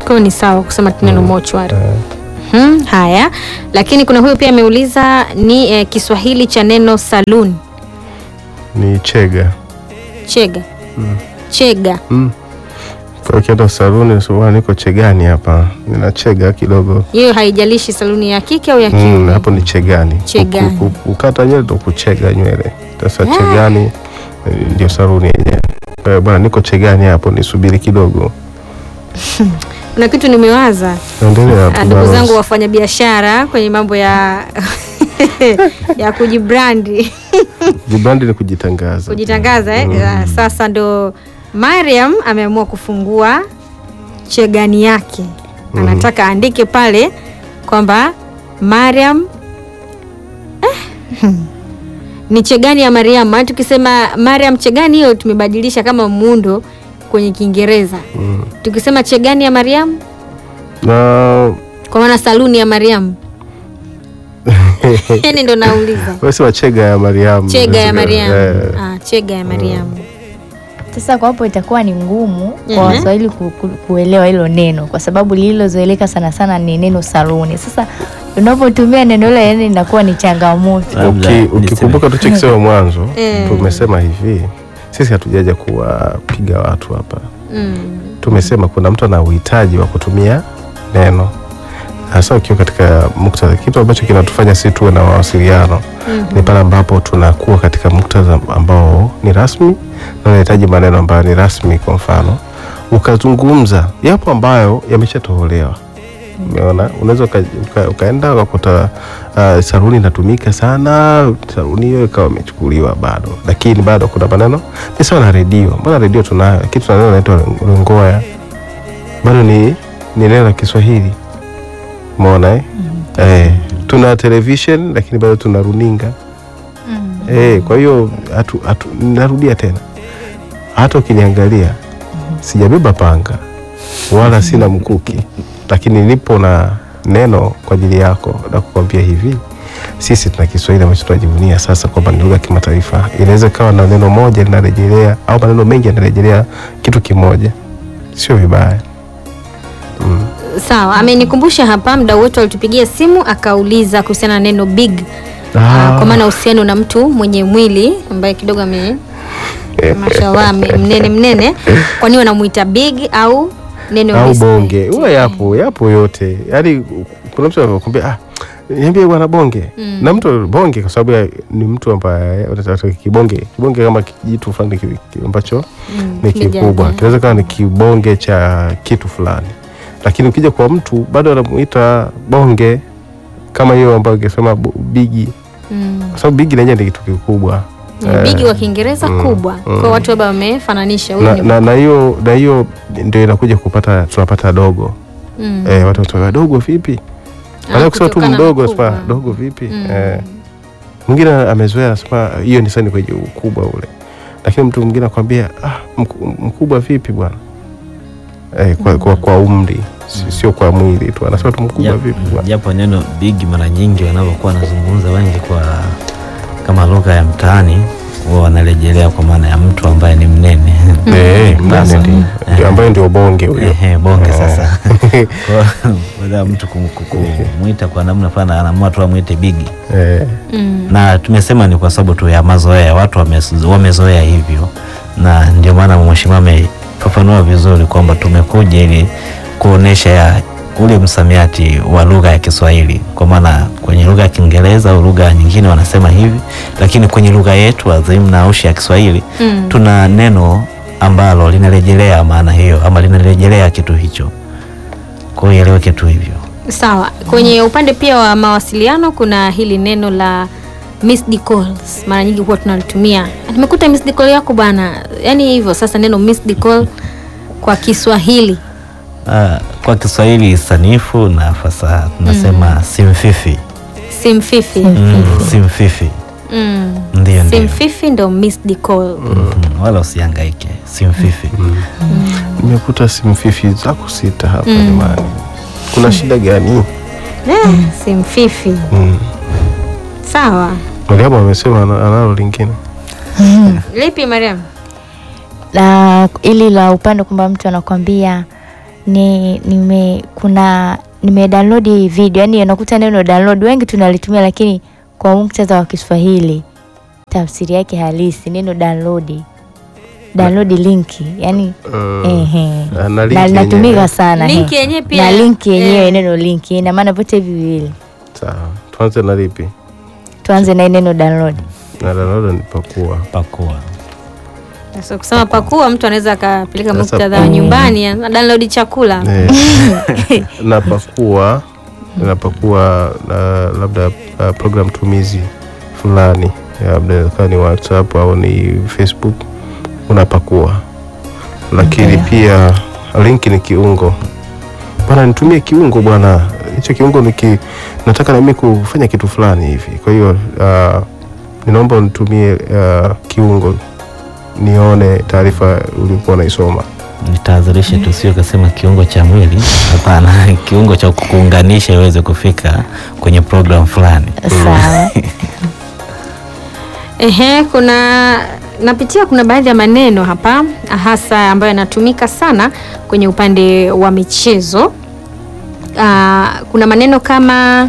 Kwa hiyo ni sawa kusema tu neno mochwari. Hmm, haya, lakini kuna huyu pia ameuliza ni eh, Kiswahili cha neno saloon. ni chega Chega. Chega. mm. Kwa ukienda saluni sema niko chegani hapa, nina chega kidogo Hiyo haijalishi saluni ya kike au ya mm, kiume. hapo ni chegani. Chegani. Ku- ku- Kukata nywele ndo kuchega nywele. Sasa chegani eh, ndio saluni yenyewe. Kwa hiyo bwana, niko chegani hapo, nisubiri kidogo. Kuna kitu nimewaza. Endelea Ah, tu ndugu baba. zangu wafanyabiashara kwenye mambo ya ya kujibrandi Jibrandi ni kujitangaza. kujitangaza eh? Ah, Sasa ndo Mariam ameamua kufungua chegani yake, anataka aandike pale kwamba Mariam eh, ni chegani ya Mariam. Maana tukisema Mariam chegani, hiyo tumebadilisha kama muundo kwenye Kiingereza. Mm. Tukisema chegani ya Mariam, Na kwa maana saluni ya Mariam yani ndo nauliza wewe sema chega ya Mariam. chega ya Mariam. Eh, Ah, chega ya Mariam. Sasa kwa hapo itakuwa ni ngumu Mhm. kwa Waswahili ku, ku, kuelewa hilo neno kwa sababu lililozoeleka sana sana ni neno saluni. Sasa unapotumia neno hilo yani inakuwa ni changamoto. Labda uki- niseme- Ukikumbuka tulichokisema mwanzo, Eh. tumesema hivi, sisi hatujaja kuwapiga watu hapa. Mm. Tumesema kuna mtu ana uhitaji wa kutumia neno, hasa ukiwa katika muktadha, kitu ambacho kinatufanya sisi tuwe na mawasiliano ni pale ambapo tunakuwa katika muktadha ambao ni rasmi na unahitaji maneno ambayo ni rasmi. Kwa mfano, ukazungumza yapo ambayo yameshatolewa Umeona, unaweza uka, uka, ukaenda ukakuta uh, saruni inatumika sana, saruni hiyo ikawa imechukuliwa bado, lakini bado kuna maneno ni sawa na redio. Mbona redio tunayo, lakini tuna neno naitwa rongoya, bado ni ni neno la Kiswahili. Umeona eh? Eh, tuna television lakini bado tuna runinga eh, kwa hiyo hatu, hatu, narudia tena, hata ukiniangalia sijabeba panga wala sina mkuki, lakini nipo na neno kwa ajili yako na kukwambia hivi, sisi tuna Kiswahili ambacho tunajivunia sasa kwamba ni lugha ya kimataifa. Inaweza ikawa na neno moja linarejelea au maneno mengi yanarejelea kitu kimoja, sio vibaya. Sawa, amenikumbusha hapa, mdau wetu alitupigia simu akauliza kuhusiana na neno big Ah, kwa maana uhusiano na mtu mwenye mwili ambaye kidogo ame mashallah ame- mnene mnene, kwa nini wanamuita big au neno au respect? bonge huwa yapo yapo yote yaani kuna mtu anakwambia ah, niambie bwana bonge na mtu bonge kwa sababu ya- ni mtu ambaye unataka kibonge kibonge kama kijitu fulani ki- ki- ambacho ni kimejaa kikubwa jaa. kinaweza kawa ni kibonge cha kitu fulani lakini ukija kwa mtu bado anamuita bonge kama hiyo ambayo ingesema bu- bigi Mm. kwa sababu bigi lenyewe ni kitu kikubwa Ni bigi wa Kiingereza kubwa, kwa watu labda wamefananisha huyu na ni na- na hiyo na hiyo ndio inakuja kupata tunapata dogo Mm. eh, watu watu dogo vipi Ah, baada kusema tu kutokana na mdogo ukubwa. sema dogo vipi Mm. eh. mwingine amezoea anasema hiyo ni sani kwenye ukubwa ule lakini mtu mwingine akwambia ah, mku- mkubwa vipi bwana eh, kwa, kwa, kwa umri si- sio kwa mwili tu anasema tu mkubwa Japo- vipi bwana japo neno big mara nyingi wanavyokuwa wanazungumza wengi kwa kama lugha ya mtaani huwa wanarejelea kwa maana ya mtu ambaye ni mnene Eh, mnane Sasa, ndio- ndio ambayo ndio bonge huyo Ehe, bonge sasa Kwa- baada ya mtu kum- kum- kumwita kwa namna fulani anaamua tu amwite bigi eh, Mm. na tumesema ni kwa sababu tu ya mazoea watu wamezo- wamezoea hivyo na ndio maana mheshimiwa amefafanua vizuri kwamba tumekuja ili kuonesha ya ule msamiati wa lugha ya Kiswahili kwa maana kwenye lugha ya Kiingereza au lugha nyingine wanasema hivi, lakini kwenye lugha yetu adhimu na aushi ya Kiswahili Mm. tuna neno ambalo linarejelea maana hiyo ama linarejelea kitu hicho, kwa hiyo ieleweke tu hivyo. Sawa, kwenye upande pia wa mawasiliano kuna hili neno la missed calls, mara nyingi huwa tunalitumia. Nimekuta missed call yako bwana, yaani hivyo. Sasa neno missed call kwa Kiswahili Ah, kwa Kiswahili sanifu na fasaha tunasema simfifi. simfifi. Mm, simfifi Mm. ndio ndio. Simfifi ndo missed call. Mm, wala usihangaike simfifi. nimekuta simfifi zako sita hapa jamani kuna shida gani Eh, simfifi. mm. Sawa. Mariamu amesema ana- analo lingine Lipi Mariam? la ili la upande kwamba mtu anakwambia ni nime kuna nime download video yani unakuta neno download wengi tunalitumia lakini kwa muktadha wa Kiswahili tafsiri yake halisi neno download download link yani Mm. ehe Na- na na link yenyewe. linatumika sana Link he. yenyewe pia, na link yenyewe eh. neno link ina maana vyote hivi viwili Sawa, tuanze na lipi? tuanze na hii neno download Na download ni pakua. pakua Sasa kusema pakua, mtu anaweza akapeleka Sasa muktadha wa pakua. nyumbani, ana download chakula Eh, napakua napakua uh, labda uh, program tumizi fulani labda ikawa ni WhatsApp au ni Facebook unapakua, lakini Ndio. pia link ni kiungo bwana, nitumie kiungo bwana, hicho kiungo niki nataka na mimi kufanya kitu fulani hivi, kwa hiyo uh, ninaomba unitumie uh, kiungo nione taarifa ulikuwa unaisoma. nitahadharisha tu, sio kasema kiungo cha mwili. Hapana, kiungo cha kukuunganisha iweze kufika kwenye program fulani. sawa Ehe, kuna napitia, kuna baadhi ya maneno hapa hasa ambayo yanatumika sana kwenye upande wa michezo. Ah, kuna maneno kama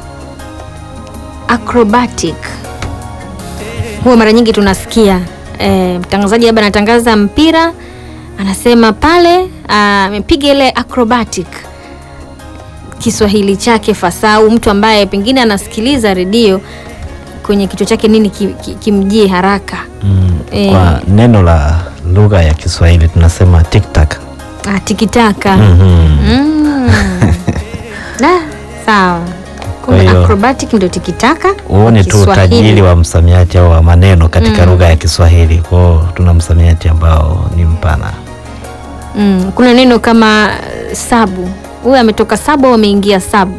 acrobatic, huwa mara nyingi tunasikia eh, mtangazaji labda anatangaza mpira anasema pale ah, amepiga ile acrobatic Kiswahili chake fasaha, au mtu ambaye pengine anasikiliza redio kwenye kichwa chake nini ki- ki- kimjie haraka. Mm, Eh. Kwa neno la lugha ya Kiswahili tunasema tiktak. Ah, tikitaka Mhm. mm. Da, sawa. Kwa Kumbe hiyo- acrobatic ndio tikitaka. Uone tu Kiswahili. utajiri wa msamiati au wa maneno katika Mm. lugha ya Kiswahili. Kwao tuna msamiati ambao ni mpana. Mm. Kuna neno kama sabu, huyu ametoka sabu au ameingia sabu,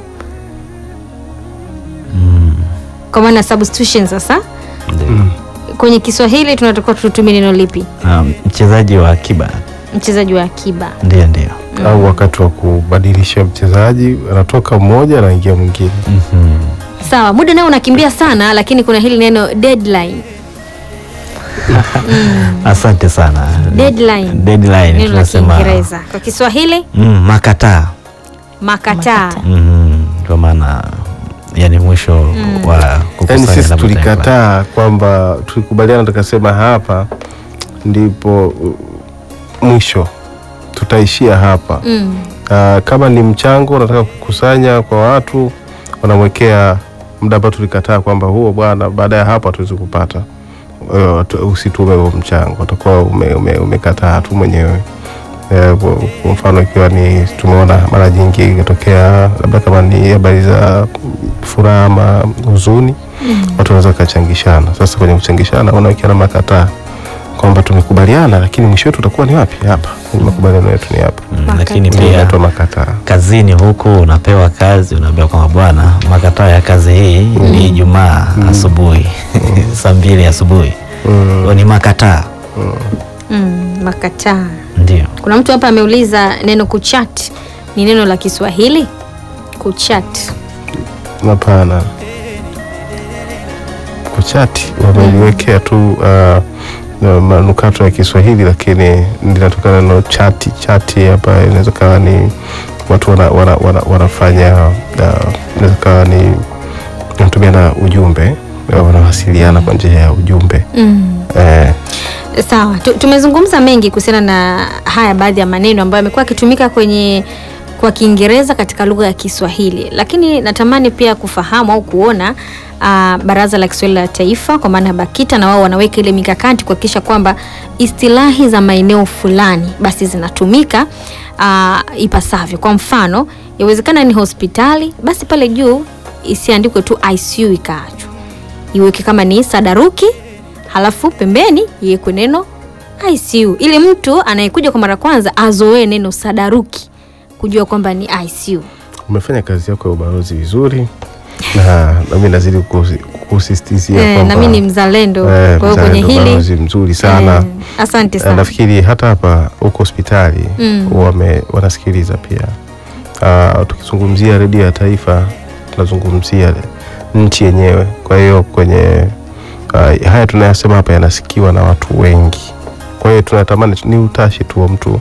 Mm. kwa maana substitution. Sasa Ndio. kwenye Kiswahili tunatakiwa tutumie neno lipi? Um, mchezaji wa akiba. Mchezaji wa akiba. Ndio, ndio. au wakati wa kubadilisha mchezaji anatoka mmoja anaingia mwingine. Mhm. Sawa, muda nao unakimbia sana, lakini kuna hili neno deadline. Asante sana. Deadline. Deadline Neno la tunasema Kiingereza. Kwa Kiswahili mm, makataa. makataa. Mhm. Kwa maana yani mwisho wa Yaani kukusanya sisi labda tulikataa kwamba tulikubaliana tukasema hapa ndipo uh, mwisho tutaishia hapa. Mm. Ah, kama ni mchango unataka kukusanya kwa watu wanamwekea muda ambao tulikataa kwamba huo bwana, baada ya hapo hatuwezi kupata Eh, tu- usitume huo mchango, utakuwa ume, ume, umekataa tu mwenyewe. Eh, kwa kwa mfano ikiwa ni tumeona mara nyingi ikitokea labda kama ni habari za furaha ama huzuni watu wanaweza wakachangishana. Sasa kwenye kuchangishana wanawekeana makataa kwamba tumekubaliana, lakini mwisho wetu utakuwa ni wapi? Hapa kwenye makubaliano yetu ni hapa, Mm, lakini Makataa. pia inaitwa makataa. kazini huku unapewa kazi, unaambiwa kwamba bwana, makataa ya kazi hii ni Ijumaa asubuhi saa mbili asubuhi. Huo ni makataa, Mm. Makataa. ndio. Kuna mtu hapa ameuliza neno kuchat ni neno la Kiswahili? Kuchat. Hapana, kuchati wameliwekea tu uh, na manukato ya Kiswahili, lakini linatokana neno chati. Chati hapa inaweza kawa ni watu wana, wana, wana, wanafanya uh, inaweza kawa ni wanatumia na ujumbe, uh, wanawasiliana kwa njia ya ujumbe Mm. eh, Sawa, Tu- tumezungumza mengi kuhusiana na haya baadhi ya maneno ambayo yamekuwa yakitumika kwenye kwa Kiingereza katika lugha ya Kiswahili, lakini natamani pia kufahamu au kuona ah, Baraza la Kiswahili la Taifa kwa maana ya BAKITA na wao wanaweka ile mikakati kuhakikisha kwamba istilahi za maeneo fulani basi zinatumika ah, ipasavyo. Kwa mfano, yawezekana ni hospitali, basi pale juu isiandikwe tu ICU ikaachwa iweke kama ni sadaruki, halafu pembeni iwekwe neno ICU ili mtu anayekuja kwa mara kwanza azoee neno sadaruki, kujua kwamba ni ICU. umefanya kazi yako ya ubalozi vizuri na nami nazidi kukusi- kukusisitizia Eh, kwamba na mimi ni mzalendo, eh, kwa hiyo kwenye mzalendo, balozi hili mzuri sana eh, asante Eh, sana. nafikiri hata hapa huko hospitali Mm. wame, wanasikiliza pia. Uh, tukizungumzia redio ya taifa tunazungumzia nchi yenyewe. Kwa hiyo kwenye uh, haya tunayasema hapa yanasikiwa na watu wengi. Kwa hiyo tunatamani ni utashi tu wa mtu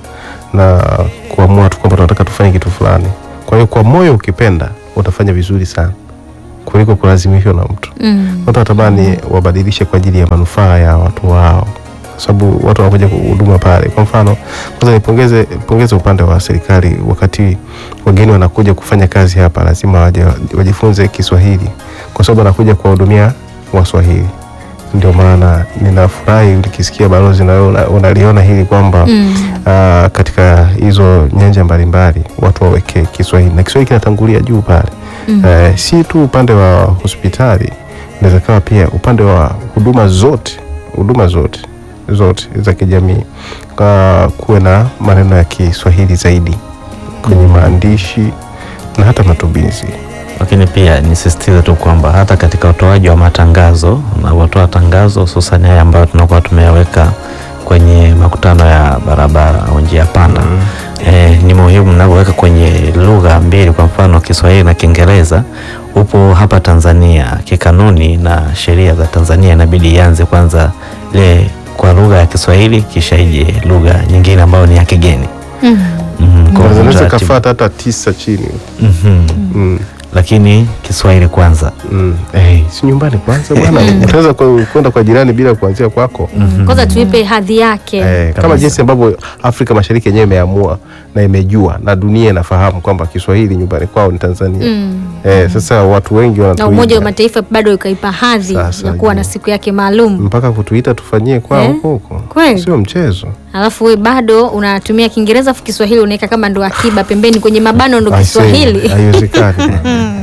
na kuamua tu kwamba tunataka tufanye kitu fulani. Kwa hiyo kwa moyo ukipenda utafanya vizuri sana kuliko kulazimishwa na mtu. Mm. Watu watamani wabadilishe kwa ajili ya manufaa ya watu wao, kwa sababu watu wanakuja huduma pale. Kwa mfano, kwanza nipongeze pongeze upande wa serikali, wakati wageni wanakuja kufanya kazi hapa, lazima waje wajifunze Kiswahili, kwa sababu wanakuja kuwahudumia Waswahili. Ndio maana ninafurahi nikisikia balozi na wewe una- unaliona hili kwamba Mm. ah, katika hizo nyanja mbalimbali watu waweke Kiswahili na Kiswahili kinatangulia juu pale Mm. eh, si tu upande wa hospitali, inaweza kawa pia upande wa huduma zote huduma zote zote za kijamii, Ka- kuwe na maneno ya Kiswahili zaidi kwenye maandishi na hata matumizi. Lakini pia nisisitize tu kwamba hata katika utoaji wa matangazo na watoa tangazo hususan haya ambayo tunakuwa tumeyaweka kwenye makutano ya barabara au njia panda eh, ni muhimu mnavyoweka kwenye lugha mbili, kwa mfano Kiswahili na Kiingereza. Upo hapa Tanzania kikanuni na sheria za Tanzania inabidi ianze kwanza ile kwa lugha ya Kiswahili kisha ije lugha nyingine ambayo ni ya kigeni. Mm. Mhm, kwa Unaweza utaratibu. kafuata hata tisa chini Mhm. mm. Lakini Kiswahili kwanza. Mm. Eh, si nyumbani kwanza bwana, utaweza ku- kwenda kwa jirani bila kuanzia kwako. Kwanza tuipe hadhi yake. Eh, kama Kabisa. jinsi ambavyo Afrika Mashariki yenyewe imeamua na imejua na dunia inafahamu kwamba Kiswahili nyumbani kwao ni Tanzania. Mm. Eh, sasa watu wengi Na wanatuiga Umoja wa Mataifa bado ikaipa hadhi Sasa, ya kuwa na je. siku yake maalum, mpaka kutuita tufanyie kwao Eh, huko huko, kweli? sio mchezo. alafu we bado unatumia Kiingereza afu Kiswahili unaweka kama ndo akiba pembeni kwenye mabano ndo I say, Kiswahili. haiwezekani.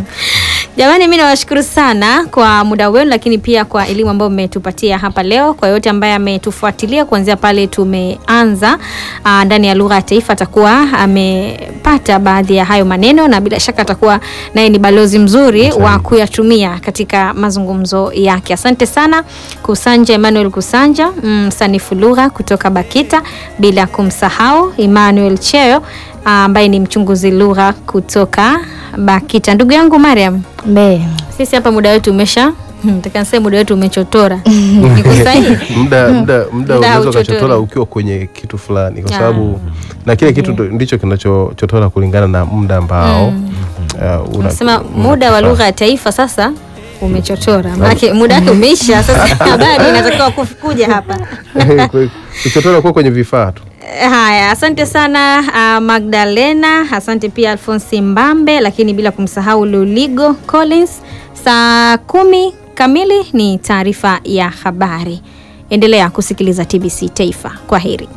Jamani, mi nawashukuru sana kwa muda wenu, lakini pia kwa elimu ambayo mmetupatia hapa leo. Kwa yote ambaye ametufuatilia kuanzia pale tumeanza aa, ndani ya lugha ya taifa, atakuwa amepata baadhi ya hayo maneno, na bila shaka atakuwa naye ni balozi mzuri wa kuyatumia katika mazungumzo yake. Asante sana Kusanja Emmanuel Kusanja, msanifu lugha kutoka BAKITA, bila kumsahau Emmanuel Cheo ambaye ni mchunguzi lugha kutoka BAKITA. Ndugu yangu Mariam, Mbe. sisi hapa muda wetu umesha nataka niseme muda wetu umechotora. Niko sahihi? muda muda muda Muda unaweza hauchotori. ukachotora ukiwa kwenye kitu fulani, kwa Ah. sababu na kile kitu ndo- ndicho kinachochotora kulingana na muda ambao uh, una- Nasema una- muda wa lugha ya taifa sasa umechotora, maanake muda wake umeisha. Sasa habari inatakiwa kuf- kuja hapa. kuchotora kuwa kwenye vifaa tu. Haya, asante sana uh, Magdalena, asante pia Alfonsi Mbambe, lakini bila kumsahau Luligo Collins. Saa kumi kamili ni taarifa ya habari. Endelea kusikiliza TBC Taifa. Kwa heri.